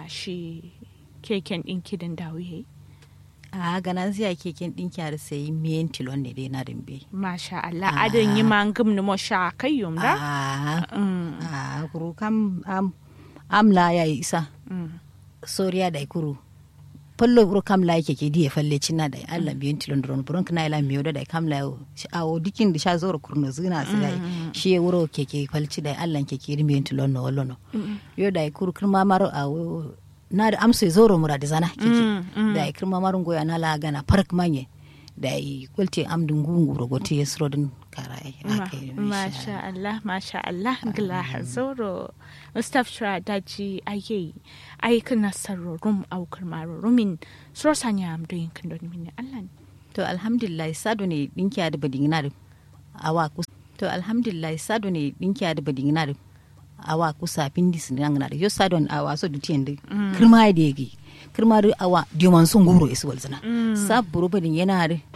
shi keken ɗinki din dawo yayi a ganan ziya keken ɗinki har sai miyan tilon ne dai na rimbe masha Allah adin yi ma ngum ni mo sha kai yum da a Mm, a kuru kam am amla ya isa mm. soriya da kuru fallo buru kam la yake ke diye falle cinna da Allah biyan tilon dron buron kana ila miyo da kam la a o dikin da sha zoro kurno zina su dai shi ya wuro ke ke falci da Allah ke ke biyan tilon no wallo no yo da kuru kirma maro a wo- na da amsa zoro mura da zana ke ke da kirma maro goya na la gana park manye da i kulte am dungu nguro gote yesro din karai Ma- akai Masha Allah, Masha Allah, gila zoro. Mustapha Shra daji aye, ayi kana sarro rum aukar maro rumin suro sanya am doyin kan don mini Allah. ne. to alhamdulillah sado ne dinki da badingina da awa ku to alhamdulillah sado ne dinki da badingina da awa kusa pindis ne ngana da yo sado ne awa so dutien da kirma da yegi kirma da awa diman sun guro isu walzana saburo badin yana da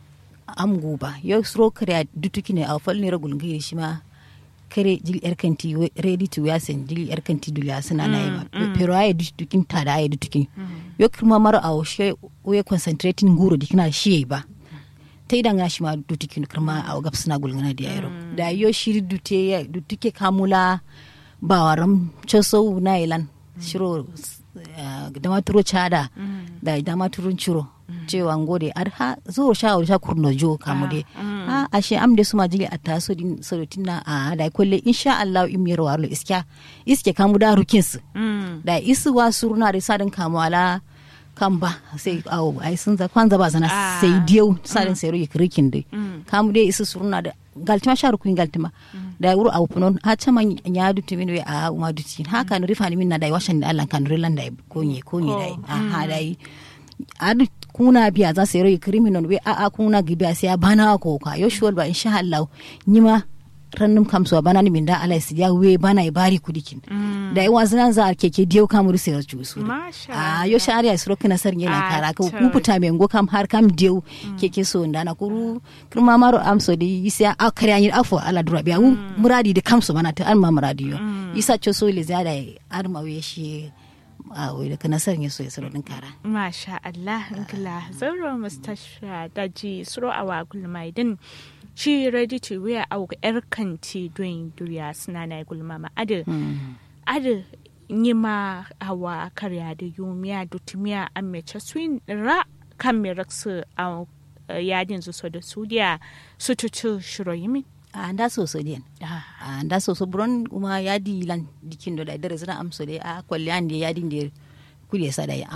am guba yo sro kare dutuki ne a fal ne ragul ngi shi ma kare jil erkanti we- ready to yasen jil erkanti dulya suna na yima pero ay dutukin ta da ay dutukin yo kirma maro a she we concentrating guro dikina shi ba ta idan ya shi ma dutukin kirma a gab suna gulgana da yaro da yo shiri dute ya dutuke kamula ba waram choso na ilan shiro eh, da maturo chada da da maturun chiro cewa ngode ar ha zo sha sha kurno jo kamude ha ashe am de suma jili atta so din so tinna a da kolle insha Allah im yero warlo iska iske kamu da rukins Mm. da isu wa suruna da sadin kamu ala kan ba sai awo ai sun za kwanza ba zana Ah. sai diyo sadin sai ruyi krikin dai kamu dai isu suruna da galtima sha rukun galtima da wuro awu punon ha chama nya duti min we a uma duti ha kan rifa ni min na dai washan da Allah kan rilan dai konye konye dai aha dai adu kuna biya za su yi criminal we a a kuna gibiya sai ya bana ko ka yo shuwal ba insha Allah nyima rannum kam so bana ni min da Allah ya we bana i bari kudikin da yi wasu za a keke diyo kamuru sai su su Masha a yo shari'a su rokina sar yana Ah, kara ka to. ku puta me ngo kam har kam diyo keke so ndana kuru kurma maro am so di isa a kare anyi afo ala dura biya wu muradi da kam so mana ta an ma muradi yo isa cho so le zada ar ma we shi a we da kana sar ya so ya saro din kara Masha Allah, gila zoro Mustapha daji suro awa gulmai din shi ready to wear au yar kanti doyin duriya suna na gulma ma adu adu nyima awa karya da yumiya dutumiya an mece swin ra kan me raksu a yadin su so da sudiya su tutu shiro yimin a nda so so den a nda so so buron kuma yadi lan dikin do da dare zana am so de a kolli an de yadi de kuli sa da ya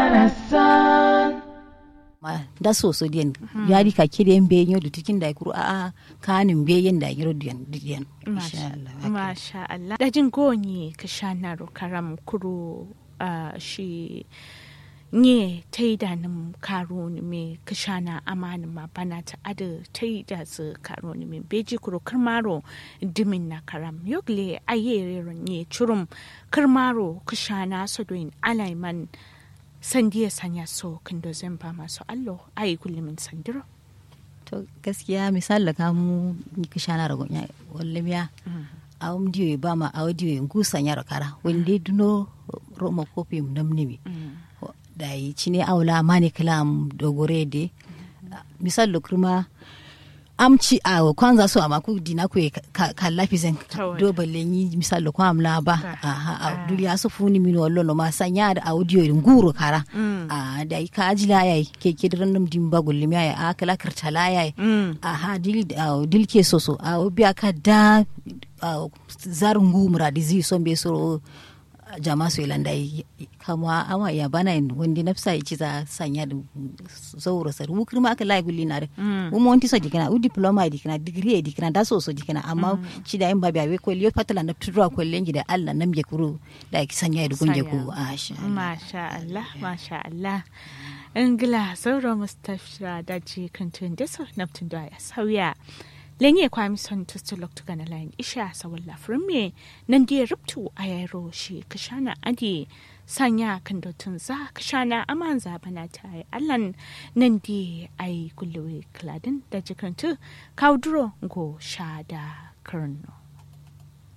ma nda so so den yadi ka kide en be nyodu tikin da kuru a a kanin be yen da yiro den den insha Allah haka. Masha Allah. Dajin gonyi ka sha na karam kuro ah, shi nye ta yi da nim karo ni me ka sha na amanin ma bana ta ada ta yi da su karo ni me beji kuro karmaro dimin na karam yogle ayere nye churum karmaro ka sha na so doin alaiman sandiya sanya so kando zan ba masu allo ayi kullumin sandiro to gaskiya misali ka mu ni ka shana ragon ya walle miya a um diyo ba ma a diyo ngusa nyaro kara wende duno roma kopi namnimi da yi cine aula mani kalam dogore de misali kurma amci a kwanza so amma ku dina ku kalla fizen Tawai. do balle yi misali ko amla ba aha a duniya su funi min wallo no ma sanya da audio irin guru kara a da yi ka ajila yayi ke ke diran dum dimba gullim yayi a kala kartala yayi aha dil a dil ke soso a biya ka da a, zarin gumura dizi son be so jama su ilanda yi kama ama ya bana yin wanda nafsa ya ci za sanya da zauro sar wukir ma aka layi gulli na da wuma wanti so jikina u diploma ya dikina digiri ya dikina da so so jikina amma ci da yin babi abe ko liyo patala na tudura ko lengi da Allah nam je kuru da ki sanya da gunje ku a sha Allah. Masha Allah, Masha Allah. Ingila sauro Mustapha daji kantun da so naftun da ya sauya. Lenye kwami son tustu loktu gana layin isha sa walla me nan dia rubtu a yaro shi kashana adi sanya kan dotun za kashana aman za bana ta yi allan nan di ai kulluwe kladin da jikantu kauduro go sha da karno.